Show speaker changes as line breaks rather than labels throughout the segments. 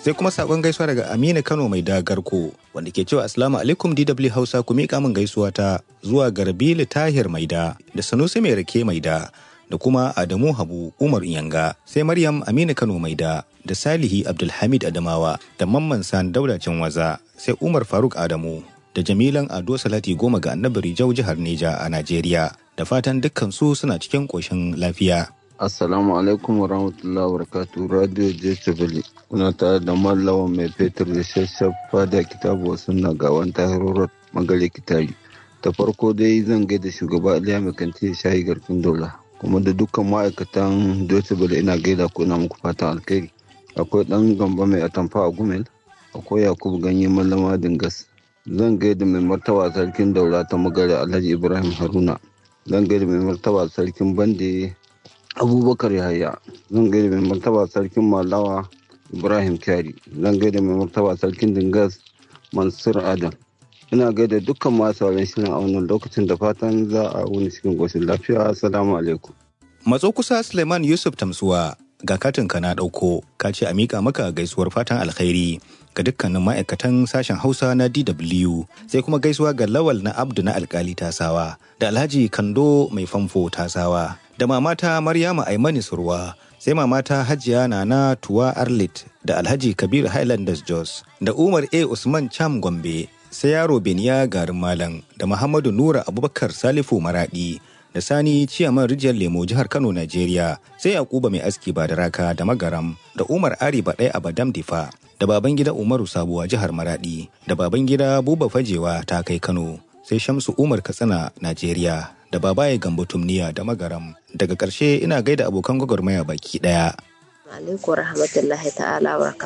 sai kuma sakon gaisuwa daga Aminu Kano mai dagarko wanda ke cewa Assalamu alaikum DW Hausa ku miƙa min gaisuwa ta zuwa Garbili Tahir Maida da Sanusi mai rake Maida da kuma Adamu Habu Umar Iyanga sai Maryam Aminu Kano Maida da Salihi Abdulhamid Adamawa da Mamman San Daudacin Waza sai Umar Faruk Adamu da Jamilan Ado Salati goma ga Annabi Rijau jihar Neja a Najeriya da fatan dukkan su suna cikin ƙoshin lafiya.
Assalamu alaikum wa rahmatullahi wa barakatuh Radio Jechabili. Kuna tare da Mallawan mai fetur da shashafa da kitabu sunna ga wani tahirorar magare kitari. Ta farko dai zan gaida shugaba Aliya mai kanti shayi garfin dola. Kuma da dukkan ma'aikatan Jechabili ina gaida ko na muku fatan alkhairi. Akwai ɗan gamba mai atamfa a Gumel. Akwai Yakubu ganye mallama dingas. Zan gaida mai martaba sarkin daura ta magare Alhaji Ibrahim Haruna. Zan gaida mai martaba sarkin Bande abubakar yahaya zan gaida mai martaba sarkin malawa ibrahim kyari zan gaida mai martaba sarkin dingas mansur adam ina gaida dukkan masu sauran shirin a wannan lokacin da fatan za a wuni cikin goshin lafiya assalamu alaikum
Matso kusa Suleiman Yusuf Tamsuwa ga katin ka na ɗauko ka ce a miƙa maka gaisuwar fatan alkhairi ga dukkanin ma'aikatan sashen Hausa na DW sai kuma gaisuwa ga Lawal na Abdu na alkali Tasawa da Alhaji Kando mai famfo Tasawa da mamata Maryama Aimani Surwa sai mamata Hajiya Nana Tuwa Arlit da Alhaji Kabir Highlanders Jos da Umar A Usman Cham Gombe sai yaro Beniya garin Malam da Muhammadu Nura Abubakar Salifu Maradi da Sani Ciyaman Rijiyar Lemo jihar Kano Najeriya sai Yakuba mai aski ba da raka da Magaram da Umar Ari Baɗai a Badam Difa da baban gida Umaru Sabuwa jihar Maradi da baban gida Buba Fajewa ta kai Kano sai Shamsu Umar Katsina Najeriya da babaye Gambo Tumniya da Magaram daga ƙarshe ina gaida abokan gwagwarmaya baki ɗaya.
alaikum rahmatullahi ta'ala wa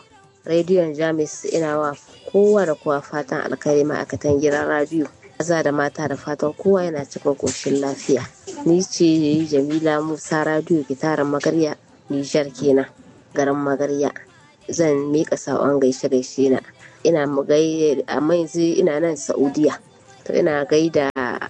rediyon jamis ina wa kowa da kowa fatan alkhairi ma'aikatan gidan radiyo maza da mata da fatan kowa yana cikin koshin lafiya ni ce jamila musa radiyo gitaran magarya nijar kenan garin magarya zan miƙa saƙon gaishe gaishe na ina mu gai amma yanzu ina nan saudiya to ina gaida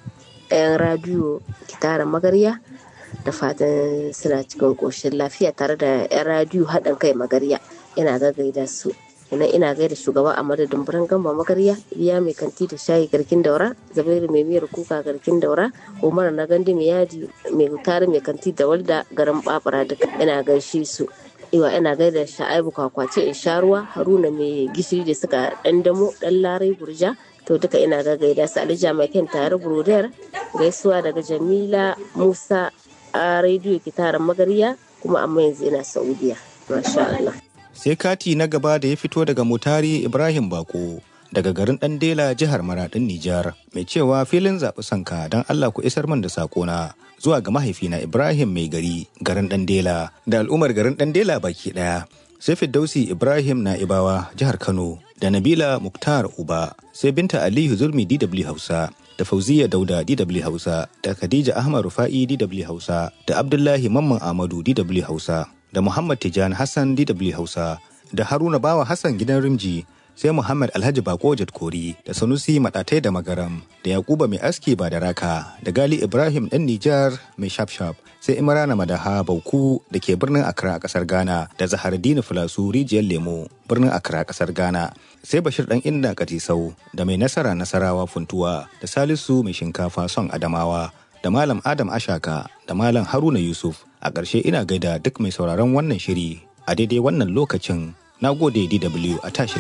'yan radiyo gitaran magarya da fatan suna cikin ƙoshin lafiya tare da 'yan radiyo haɗin kai magarya ina gaida su ina ina gaida shugaba a madadin birnin gamba magarya iliya mai kanti da shayi garkin daura zabairu mai miyar kuka garkin daura umar na gandi mai yadi mai tare mai kanti da walda garin babura duka ina gaishe su iwa ina gaida sha'aibu kwakwace in sha ruwa haruna mai gishiri da suka dan damo dan larai burja to duka ina ga gaida su alija mai kyan tare burodiyar gaisuwa daga jamila musa a rediyo kitaran magarya kuma amma yanzu ina saudiya masha Allah
sai kati na gaba da ya fito daga mutari ibrahim bako daga garin Dandela jihar maradin nijar mai cewa filin zaɓi sanka don allah ku isar min da sakona zuwa ga mahaifina ibrahim mai gari garin Dandela da al'ummar garin Dandela baki ɗaya sai Firdausi Ibrahim Na'ibawa jihar Kano da Nabila Muktar Uba sai Binta Aliyu Zulmi DW Hausa da Fauziya Dauda DW Hausa da Khadija Ahmad Rufa'i DW Hausa da Abdullahi Mamman Ahmadu DW Hausa da Muhammad Tijani Hassan DW Hausa da Haruna Bawa Hassan gidan Rimji sai Muhammad Alhaji Bako Kori da Sanusi Madatai da Magaram da Yakuba mai aski ba da raka da Gali Ibrahim ɗan Nijar mai shafshaf sai Imrana Madaha Bauku da ke birnin Accra a ƙasar Ghana da Zahardini Filasu Rijiyar Lemo birnin Accra a ƙasar Ghana sai Bashir ɗan Inda Katisau da mai nasara Nasarawa Funtuwa da Salisu mai shinkafa son Adamawa da Malam Adam Ashaka da Malam Haruna Yusuf a ƙarshe ina gaida duk mai sauraron wannan shiri a daidai wannan lokacin na gode DW a tashi